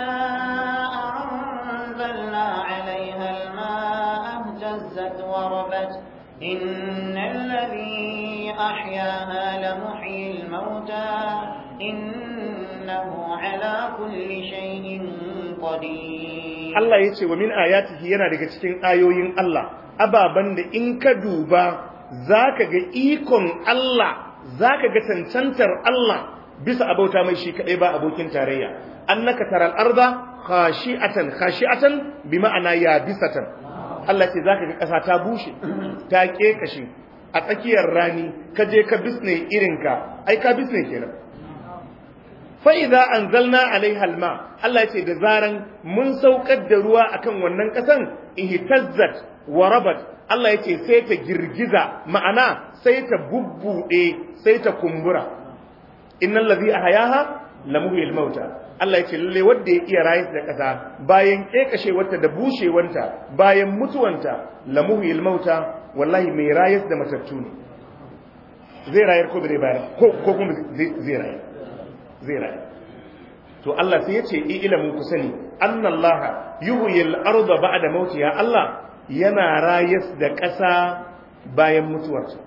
S1: أنزلنا عليها الماء اهتزت وربت إن الذي أحياها لمحيي الموتى إنه على كل شيء قدير
S2: Allah ya ce wa min ayatihi yana daga cikin ayoyin Allah ababan da in ka duba zaka ga ikon Allah zaka ga cancantar Allah bisa abauta mai shi kadai ba abokin tarayya annaka taral arda khashi'atan khashi'atan bi ma'ana yabisatan Allah ce zaka ga kasa ta bushe ta kekashe a tsakiyar rani ka je ka bisne irinka ai ka bisne kenan fa'iza an zalna alaihal ma Allah ce da zaran mun saukar da ruwa akan wannan ƙasan ihtazzat wa rabat Allah ya ce sai ta girgiza ma'ana sai ta bubbuɗe sai ta kumbura innal ladhi ahyaha lamuhyil mauta Allah ya ce lalle wanda ya iya rayar da ƙasa bayan kekashewarta da bushewanta bayan mutuwanta lamuhyil mauta wallahi mai rayar da matattu ne zai rayar ko bai bayar ko kuma zai rayar zai rayu to Allah sai ya ce ilimin ku sani annallaha yuhyil arda ba'da mautiha Allah yana rayas da ƙasa bayan mutuwarta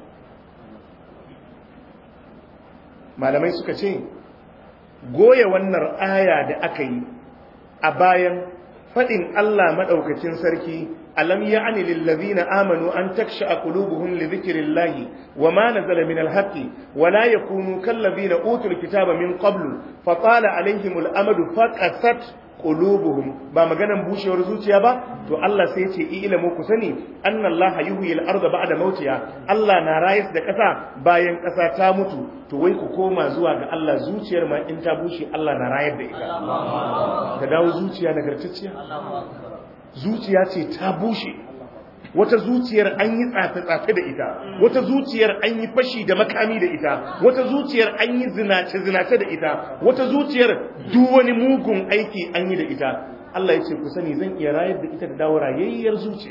S2: malamai suka ce goye wannan aya da aka yi a bayan faɗin Allah maɗaukacin sarki ألم يعن للذين آمنوا أن تكشأ قلوبهم لذكر الله وما نزل من الحق ولا يكونوا كالذين أوتوا الكتاب من قبل فطال عليهم الأمد فقست قلوبهم ba maganan bushewar zuciya ba to Allah sai ya ce ilamu ku sani anna Allah yuhyi al-ardha ba'da mautiha Allah na rayas da ƙasa bayan ƙasa ta mutu to wai ku koma zuwa ga Allah zuciyar ma in ta bushe Allah na rayar da ita ta dawo zuciya nagartacciya zuciya ce ta bushe wata zuciyar an yi tsafe-tsafe da ita wata zuciyar an yi fashi da makami da ita wata zuciyar an yi zinace-zinace da ita wata zuciyar duk wani mugun aiki an yi da ita Allah ya ce ku sani zan iya rayar da ita da dawo rayayyar zuciya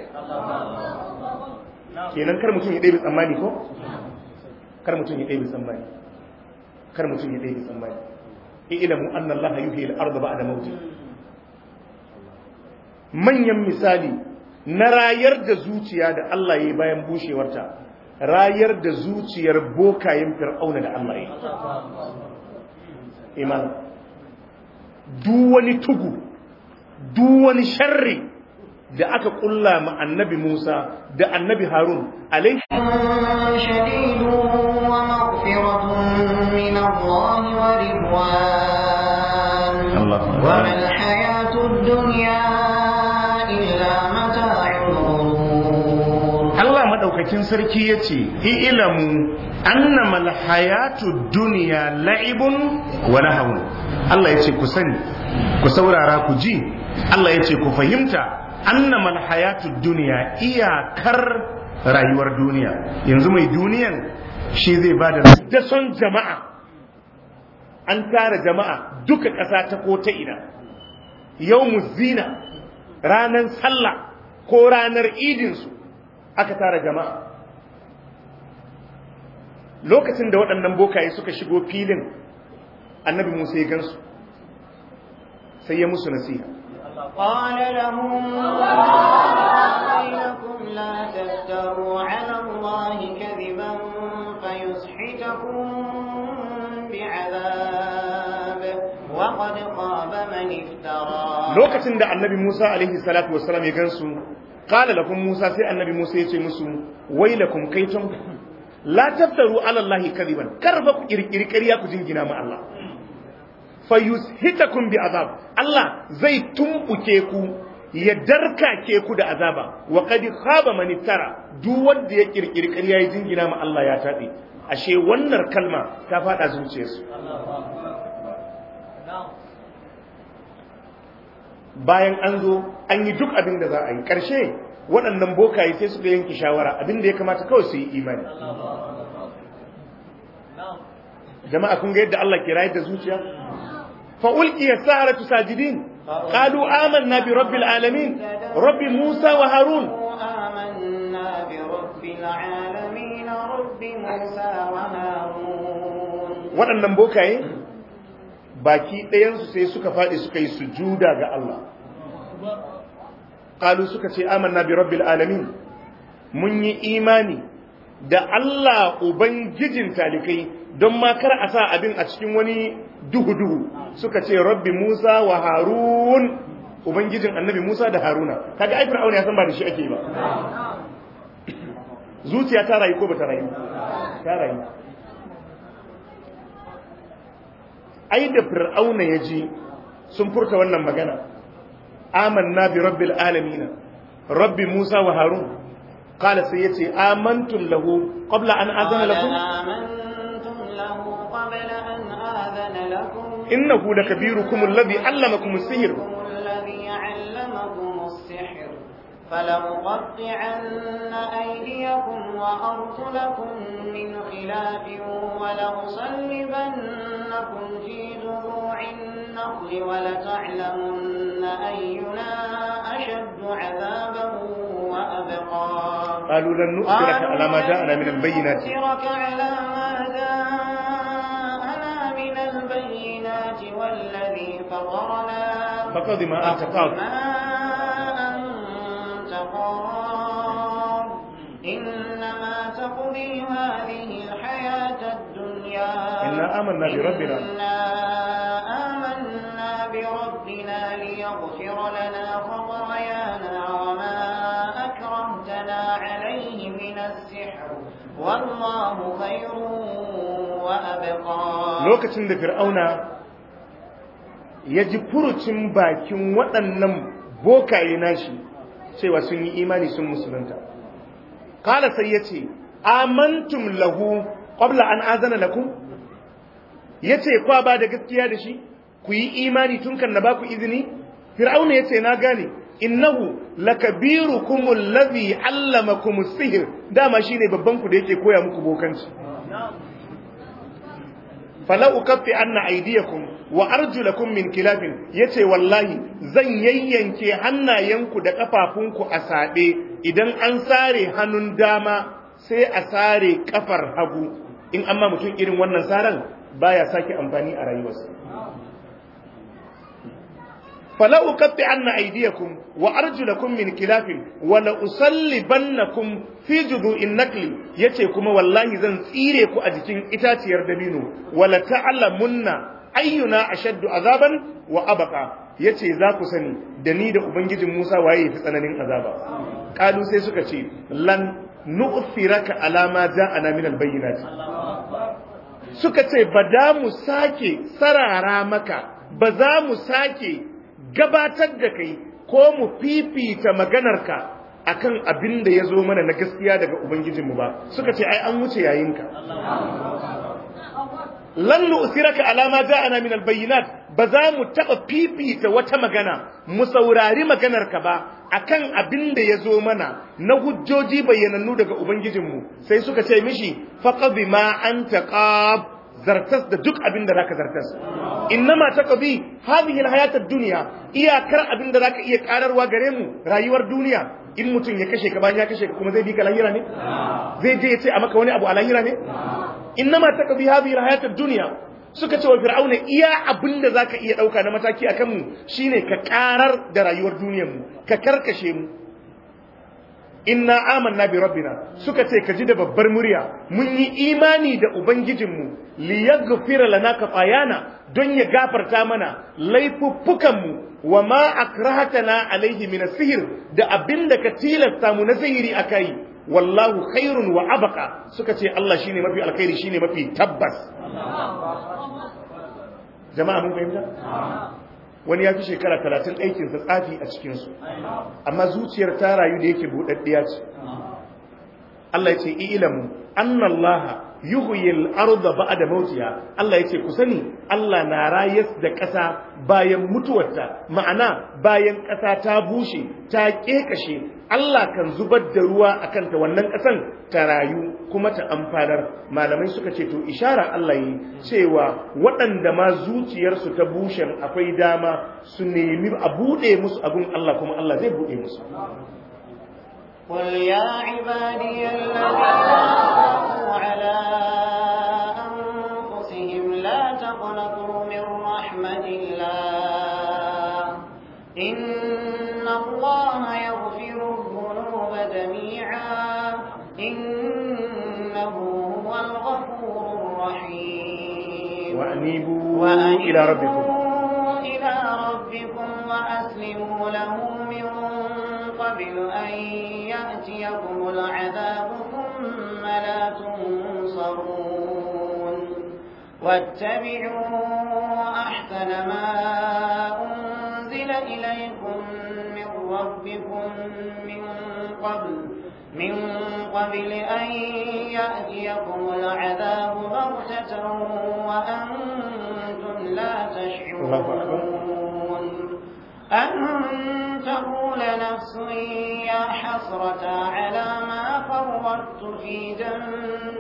S2: kenan kar mutum ya ɗaya tsammani ko kar mutum ya ɗaya tsammani kar mutum ya ɗaya tsammani ilamu anna Allah yuhyi al-ardha ba'da mawtiha manyan misali na rayar da zuciya da Allah ya bayan bushewarta rayar da zuciyar bokayen fir'auna da Allah ya iman duk wani tugu duk wani sharri da aka kulla ma annabi Musa da annabi Harun alaihi
S1: شديد ومغفرة من الله ورضوان
S2: الله أكبر.
S1: وما الحياة الدنيا إلا متاع الغرور
S2: Allah madaukakin sarki yace ilamu annama alhayatu dunya la'ibun wa lahawun Allah yace ku sani ku saurara ku ji Allah yace ku fahimta annama alhayatu dunya iyakar rayuwar duniya yanzu mai duniyan shi zai bada da son jama'a an tara jama'a duka ƙasa ta ko ta ina yawmuz zina ranar sallah ko ranar idinsu aka tara jama'a lokacin da waɗannan bokaye suka shigo filin annabi musa ya gansu sai ya musu nasiha
S1: قال لهم بينكم لا تفتروا على الله كذبا فيسحتكم بعذاب وقد خاب من افترى
S2: lokacin da annabi musa alaihi salatu wasalam ya gansu qala lakum musa sai annabi musa ya ce musu wailakum kaitum la taftaru ala allahi kadiban kar fa ku kirkiri ƙarya ku jingina ma Allah fayushitakum bi azab Allah zai tumbuke ku ya darkake ku da azaba wa qad khaba man iftara duk wanda ya kirkiri ƙarya ya jingina ma Allah ya tabe ashe wannan kalma ta fada zuciyarsu bayan an zo an yi duk abin da za a yi ƙarshe waɗannan bokaye sai suka yanke shawara abin da ya kamata kawai su yi imani jama'a kun ga yadda Allah ke rayar da zuciya fa ulqiya saharatu sajidin qalu amanna bi rabbil alamin rabbi musa wa harun
S1: آمنا العالمين رب موسى وهارون
S2: waɗannan bokaye baki ɗayansu sai suka faɗi suka yi sujuda ga Allah ƙalu suka ce amanna bi rabbil alamin mun yi imani da Allah ubangijin talikai don ma kar a sa abin a cikin wani duhu-duhu suka ce rabbi Musa wa Harun ubangijin annabi Musa da Haruna kaga ai Fir'auna ya san ba da shi ake ba zuciya ta rayu ko ba ta rayu ta rayu ai da Fir'auna ya ji sun furta wannan magana amanna bi rabbil alamin rabbi Musa wa Harun qala sai yace amantum lahu qabla an azana lakum
S1: آمنتم له قبل أن آذن لكم
S2: innahu lakabirukum alladhi allamakum as-sihr
S1: الذي علمكم السحر فلأقطعن أيديكم وأرجلكم من خلاف ولأصلبنكم في جذوع النخل ولتعلمن أينا أشد عذابا وأبقى
S2: قالوا لن نؤثرك على ما جاءنا من البينات
S1: نؤثرك على ما جاءنا من البينات والذي فطرنا
S2: فقد ما أنت قاض
S1: ما أنت قاض إنما تقضي هذه الحياة الدنيا
S2: إنا آمنا بربنا.
S1: إنا آمنا بربنا ليغفر لنا خطايانا وما أكرهتنا عليه من السحر والله خير وأبقى
S2: lokacin da fir'auna ya ji furucin bakin waɗannan bokaye nashi cewa sun yi imani sun musulunta kala sai ya ce amantum lahu qabla an azana lakum ya ce kwa ba da gaskiya da shi ku yi imani tun kan na ba ku izini fir'auna ya ce na gane innahu lakabirukum allazi allamakum sihir dama shine babban ku da yake koya muku bokanci fala ukaffi anna aydiyakum wa arjulakum min kilafin yace wallahi zan yayyanke hannayenku da kafafunku a sabe idan an sare hannun dama sai a sare kafar hagu in amma mutum irin wannan saran baya sake amfani a rayuwarsa fala ukaffi anna aydiyakum wa arjulakum min kilafin wa la usallibannakum fi judu'in nakli yace kuma wallahi zan tsire ku a jikin itaciyar dabino wala ta'lamunna ayyuna ashaddu azaban wa abqa yace za ku sani da ni da ubangijin Musa waye yafi tsananin azaba kalu sai suka ce lan nu'thiraka ala ma ja'ana min albayyinat suka ce ba da mu sake sarara maka ba za mu sake gabatar da kai ko mu fifita maganarka akan abin da ya zo mana na gaskiya daga Ubangijinmu ba suka ce ai an wuce yayinka lan nu'siraka ala ma ja'ana min albayyinat ba za mu taba fifita wata magana mu saurari maganarka ba akan abin da ya zo mana na hujjoji bayyanannu daga Ubangijinmu sai suka ce mishi faqad ma anta qab zartas da duk abin da zaka zartas innama taqdi hadhihi alhayat ad-dunya iyakar abin da zaka iya kararwa gare mu rayuwar duniya in mutum ya kashe ka bayan ya kashe ka kuma zai bi ka lahira ne zai je ya ce a maka wani abu a lahira ne innama taqdi hadhihi alhayat ad-dunya suka ce wa fir'auna iya abin da zaka iya dauka na mataki akan mu shine ka karar da rayuwar duniyar mu ka karkashe mu inna amanna bi rabbina suka ce ka ji da babbar murya mun yi imani da ubangijinmu li yaghfira lana khatayana don ya gafarta mana laifuffukanmu wa ma akrahatana alaihi min sihir da abinda ka tilasta mu na sihiri akai wallahu khairun wa abqa suka ce Allah shine mafi alkhairi shine mafi tabbas jama'a mun fahimta wani ya fi shekara talatin aikinsa tsafi a cikinsu amma zuciyar ta rayu da yake buɗaɗɗiya ce Allah ya ce ilamu annallaha yuhyil arda ba'da mautiha Allah ya ce ku sani Allah na rayas da ƙasa bayan mutuwarta ma'ana bayan ƙasa ta bushe ta ƙeƙashe Allah kan zubar da ruwa akan ta wannan ƙasan ta rayu kuma ta amfanar malamai suka ce to ishara Allah yi cewa waɗanda ma zuciyarsu ta bushen akwai dama su nemi a buɗe musu abun Allah kuma Allah zai buɗe musu
S1: قل يا عبادي الذين أسرفوا على أنفسهم لا تقنطوا من رحمة الله إن الله يغفر الذنوب جميعا إنه هو الغفور الرحيم
S2: وأنيبوا إلى ربكم
S1: وأنيبوا إلى ربكم وأسلموا له من قبل أن يأتيكم العذاب ثم لا تنصرون واتبعوا أحسن ما أنزل إليكم من ربكم من قبل من قبل أن يأتيكم العذاب بغتة وأنتم لا
S2: الله أكبر.
S1: تشعرون أن تقول نفس يا حسرة على ما فرطت في جنب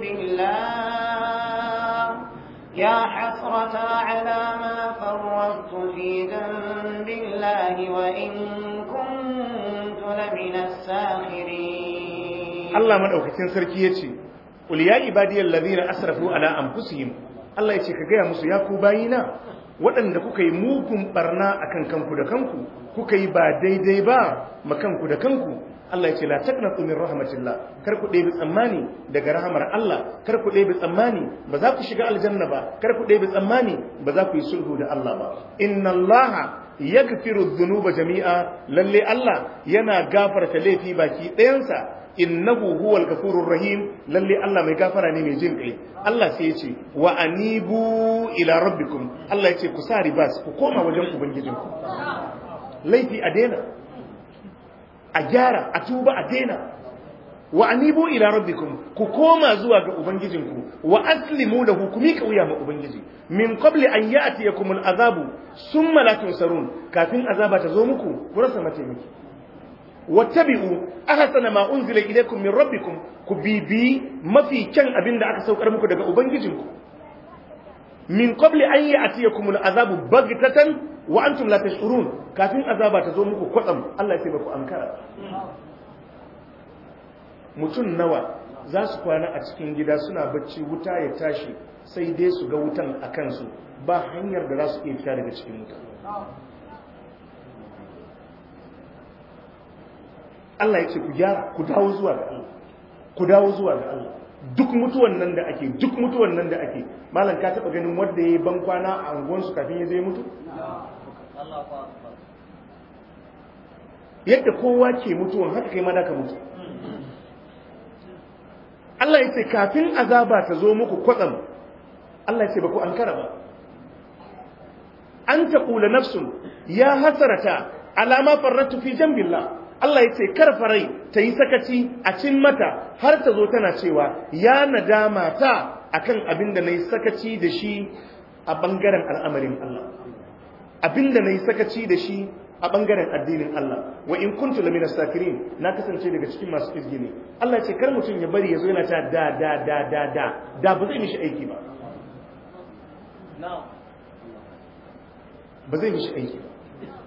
S1: الله يا حسرة على ما فرطت في ذنب الله وإن كنت لمن الساخرين
S2: Allah madaukakin sarki yace qul ya ibadiyal ladina asrafu ala anfusihim Allah yace ka gaya musu ya ku bayina waɗanda kuka yi mugun barna akan kanku da kanku kuka yi ba daidai ba makanku da kanku Allah yace la taqnatu min rahmatillah kar ku ɗebi tsammani daga rahamar Allah kar ku ɗebi tsammani ba za ku shiga aljanna ba kar ku ɗebi tsammani ba za ku yi sulhu da Allah ba inna Allah yaghfiru dhunuba jami'a lalle Allah yana gafarta laifi baki ɗayansa innahu huwal ghafurur rahim lalle Allah mai gafara ne mai jin kai Allah sai ya ce wa anibu ila rabbikum Allah ya ce ku sa ribas ku koma wajen ubangijinku laifi a daina a gyara a tuba a daina wa anibu ila rabbikum ku koma zuwa ga ubangijinku wa aslimu lahu ku mika wuya ma ubangiji min qabli an ya'tiyakum al'azabu summa la tunsarun kafin azaba ta zo muku ku rasa mataimaki wattabi'u ahsana ma unzila ilaykum min rabbikum ku bibi mafi kyan abinda aka saukar muku daga ubangijinku min qabli an ya'tiyakum al'azabu baghtatan wa antum la tash'urun kafin azaba ta zo muku kwatsam Allah ya ce ba ku ankara mutum nawa za su kwana a cikin gida suna bacci wuta ya tashi sai dai su ga wutan a kansu ba hanyar da za su iya fita daga cikin wuta Allah ya ce ku gyara ku dawo zuwa ga Allah ku dawo zuwa ga Allah duk mutuwan nan da ake duk mutuwan nan da ake malam ka taba ganin wanda yayi ban kwana a anguwansu kafin ya je mutu yadda kowa ke mutuwan haka kai ma da ka mutu Allah ya ce kafin azaba ta zo muku kwatsam Allah ya ce ba ku an kara ba an taƙula nafsun ya hasarata alama farratu fi jambillah Allah ya ce kar farai ta yi sakaci a cin mata har ta zo tana cewa ya nadama ta akan abin da na yi sakaci da shi a ɓangaren al'amarin Allah abin da na yi sakaci da shi a ɓangaren addinin Allah wa in kuntu lamina sakirin na kasance daga cikin masu izgini Allah ce kar mutum ya bari ya zo yana ta da da da da da da ba zai mishi aiki ba ba zai mishi aiki ba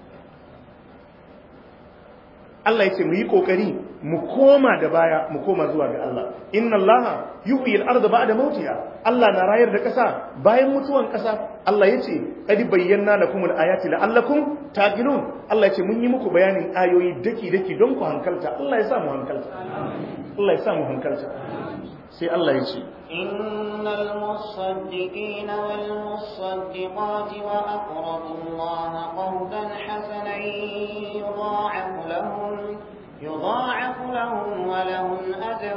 S2: Allah ya ce mu yi kokari mu koma da baya mu koma zuwa ga Allah inna Allah yuhyi al-ardha ba'da mautiha Allah na rayar da ƙasa bayan mutuwan ƙasa Allah ya ce qad bayyana lakum al-ayati la'allakum taqilun Allah ya ce mun yi muku bayanin ayoyi daki daki don ku hankalta Allah ya sa mu hankalta Allah ya sa mu hankalta sai Allah ya ce
S1: إن المصدقين والمصدقات وأقرضوا الله قرضا حسنا يضاعف لهم يضاعف لهم ولهم أجر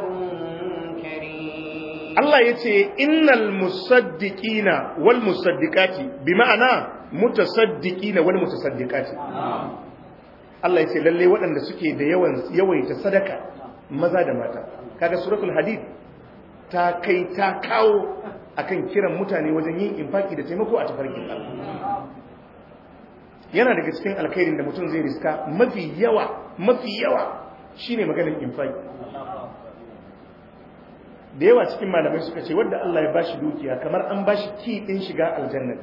S1: كريم
S2: Allah ya ce innal musaddiqina wal musaddiqati bi ma'ana mutasaddiqina wal mutasaddiqati Allah ya ce lalle waɗanda suke da yawan yawaita sadaka maza da mata kaga suratul hadid ta kai ta kawo akan kiran mutane wajen yin infaki da taimako a tafarkin Allah yana daga cikin alkhairin da mutum zai riska mafi yawa mafi yawa shine maganar infaki da yawa cikin malamai suka ce wadda Allah ya bashi dukiya kamar an bashi ki din shiga aljanna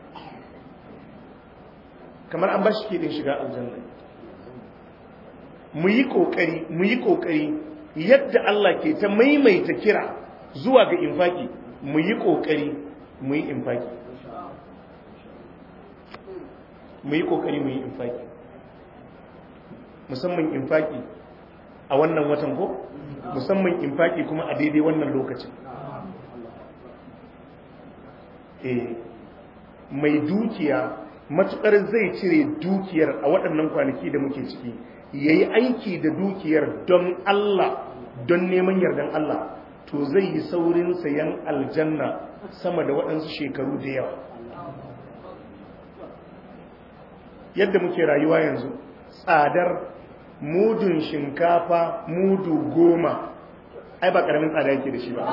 S2: kamar an bashi ki din shiga aljanna mu yi kokari mu yi kokari yadda Allah ke ta maimaita kira zuwa ga infaki mu yi kokari mu yi infaki mu yi kokari mu yi infaki musamman infaki a wannan watan ko musamman infaki kuma a daidai wannan lokacin eh mai dukiya matukar zai cire dukiyar a waɗannan kwanaki da muke ciki ya yi aiki da dukiyar don Allah don neman yardan Allah to zai yi saurin sayan aljanna sama da waɗansu shekaru da yawa yadda muke rayuwa yanzu tsadar mudun shinkafa mudu goma ai ba ƙaramin tsada yake da shi ba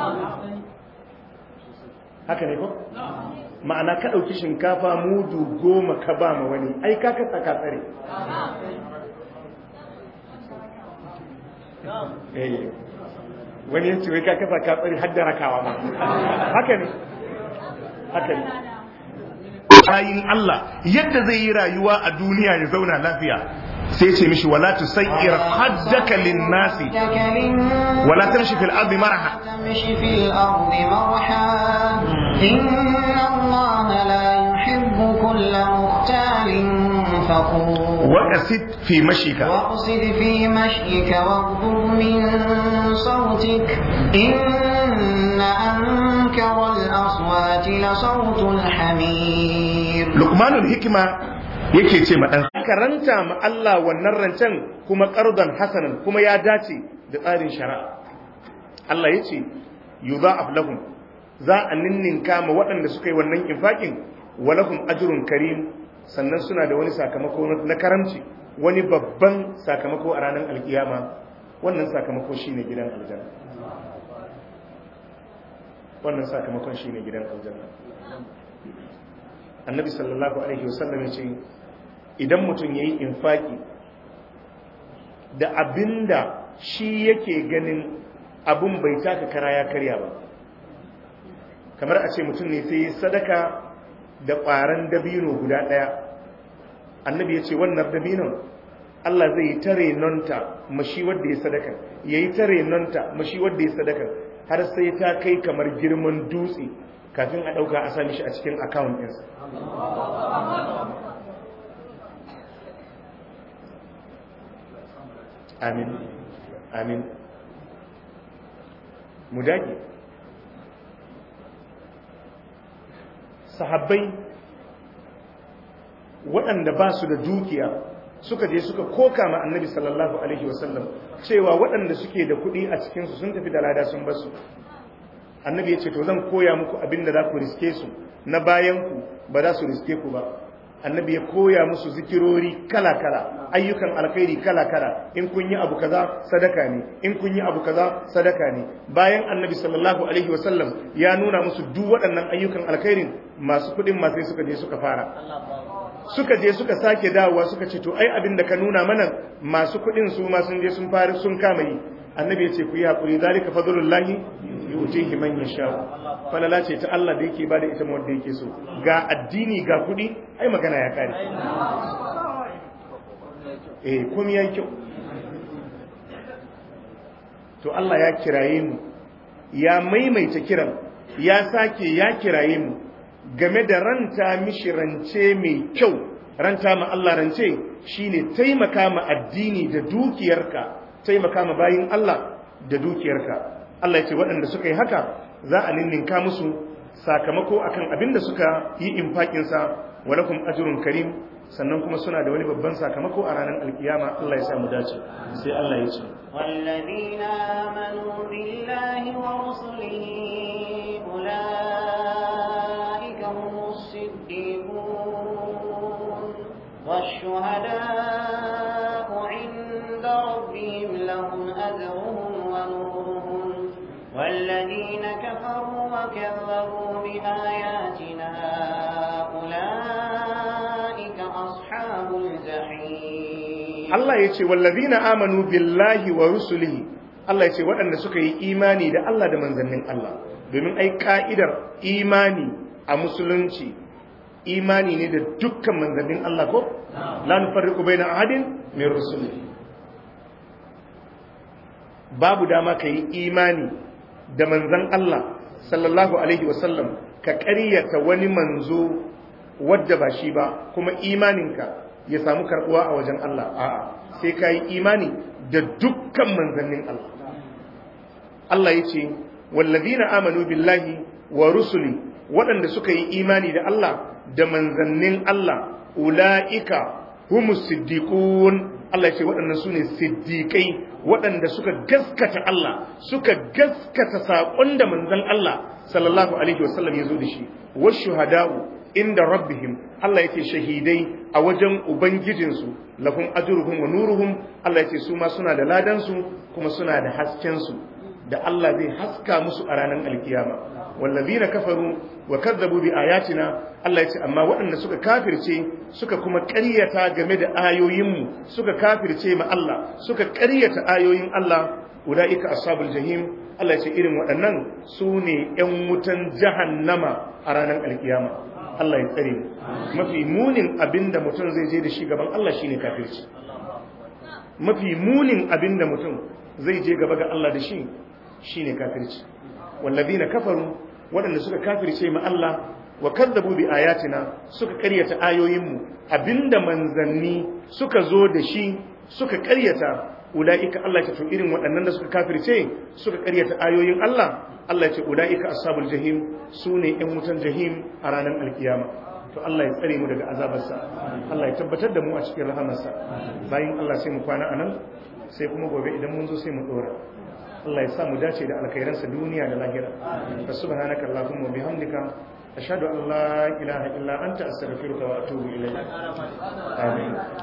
S2: haka ne ko? ma'ana ka ɗauki shinkafa mudu goma ka ba ma wani ai ka kasa ka tsare wani yanci wai ka kasa ka tsare hadda rakawa ma haka ne haka ne bayin Allah yadda zai yi rayuwa a duniya ya zauna lafiya sai ce mishi wala tusayyir haddaka lin-nasi wala tamshi fil ardi marha
S1: تمشي في الأرض مرحا إن الله لا يحب كل مختال فخور
S2: وقصد في مشيك
S1: واقصد في مشيك واغضب من صوتك إن أنكر الأصوات لصوت الحمير
S2: Luqmanul hikima yake ce ma dan karanta ma Allah wannan rancen kuma qardan hasanan kuma ya dace da tsarin shari'a Allah yace yudha'af lahum za a ninninka ma waɗanda suka yi wannan infakin walahum ajrun karim sannan suna da wani sakamako na karamci wani babban sakamako a ranar alkiyama wannan sakamako shine gidan aljanna wannan sakamakon shine gidan aljanna annabi sallallahu alaihi wasallam ya ce idan mutum ya yi infaki da abinda shi yake ganin abin bai taka kara ya karya ba kamar a ce mutum ne sai sadaka da ƙwaron dabino guda ɗaya annabi ya ce wannan dabinon Allah zai yi tare nonta mashi wadda ya sadaka ya yi tare nonta mashi wadda ya sadaka har sai ta kai kamar girman dutse kafin a ɗauka a sami shi a cikin akawun ɗinsa amin amin mu dage sahabbai waɗanda ba su da dukiya suka je suka koka ma annabi sallallahu alaihi wasallam cewa waɗanda suke da kuɗi a cikinsu sun tafi da lada sun basu annabi ya ce to zan koya muku abin da za ku riske su na bayanku ba za su riske ku ba annabi ya koya musu zikirori kala-kala ayyukan alkhairi kala-kala in kun yi abu kaza sadaka ne in kun yi abu kaza sadaka ne bayan annabi sallallahu alaihi wasallam ya nuna musu duk waɗannan ayyukan alkhairin masu kuɗin masu suka je suka fara suka je suka sake dawowa suka ce to ai abin da ka nuna mana masu kuɗin su ma sun je sun fara sun kama yi annabi ya ce ku yi haƙuri zalika fadlullahi yutihi man yasha falala ce ta Allah da yake bada ita wanda yake so ga addini ga kuɗi ai magana ya kare eh komai yayi kyau to Allah ya kiraye mu ya maimaita kiran ya sake ya kiraye mu game da ranta mishi rance mai kyau ranta ma Allah rance shine taimaka ma addini da dukiyarka taimaka ma bayin Allah da dukiyarka Allah ya ce waɗanda suka yi haka za a ninninka musu sakamako akan abin da suka yi infakinsa walakum ajrun karim sannan kuma suna da wani babban sakamako a ranar alkiyama Allah ya samu dace sai Allah ya ce
S1: والذين آمنوا بالله ورسله أولئك هم الصديقون والشهداء عند ربهم لهم أجرهم ونورهم والذين كفروا وكذبوا بآياتنا أولئك أصحاب الجحيم
S2: Allah ya ce wallazina amanu billahi wa rusulihi Allah ya ce waɗanda suka yi imani da Allah da manzannin Allah domin ai ka'idar imani a musulunci imani ne da dukkan manzannin Allah ko la nufarriqu baina ahadin min rusulihi babu dama ka yi imani da manzan Allah sallallahu alaihi wasallam ka ƙaryata wani manzo wadda ba shi ba kuma imaninka ya samu karɓuwa a wajen Allah a'a sai ka yi imani da dukkan manzannin Allah Allah ya ce wallazina amanu billahi wa rusuli waɗanda suka yi imani da Allah da manzannin Allah ula'ika humus siddiqun Allah ya ce waɗannan su ne siddiƙai waɗanda suka gaskata Allah suka gaskata saƙon da manzan Allah sallallahu alaihi wasallam ya zo da shi wasu hada'u inda rabbihim Allah ya ce shahidai a wajen ubangijinsu lahum ajruhum wa nuruhum Allah ya ce su ma suna da ladansu kuma suna da haskensu da Allah zai haska musu a ranar alkiyama wallazina kafaru wa kadzabu bi ayatina Allah ya ce amma waɗanda suka kafirce suka kuma ƙaryata game da ayoyinmu suka kafirce ma Allah suka ƙaryata ayoyin Allah ulaika ashabul jahim Allah ya ce irin waɗannan su ne ƴan wutan jahannama a ranar alkiyama Allah ya tsare mu mafi munin abinda mutum zai je da shi gaban Allah shine kafirci mafi munin abinda mutum zai je gaba ga Allah da shi shine kafirci wallazina kafaru waɗanda suka kafirce ma Allah wa kadzabu bi ayatina suka ƙaryata ayoyinmu abinda manzanni suka zo da shi suka ƙaryata ulaika Allah ya to irin waɗannan da suka kafirce suka ƙaryata ayoyin Allah Allah ya ce ulaika ashabul jahim sune ƴan wutan jahim a ranar alkiyama to Allah ya tsare mu daga azabarsa Allah ya tabbatar da mu a cikin rahamarsa bayan Allah sai mu kwana anan sai kuma gobe idan mun zo sai mu dora Allah ya sa mu dace da alkhairansa duniya da lahira fa subhanaka allahumma bihamdika ashhadu an la ilaha illa anta astaghfiruka wa atubu ilayk amin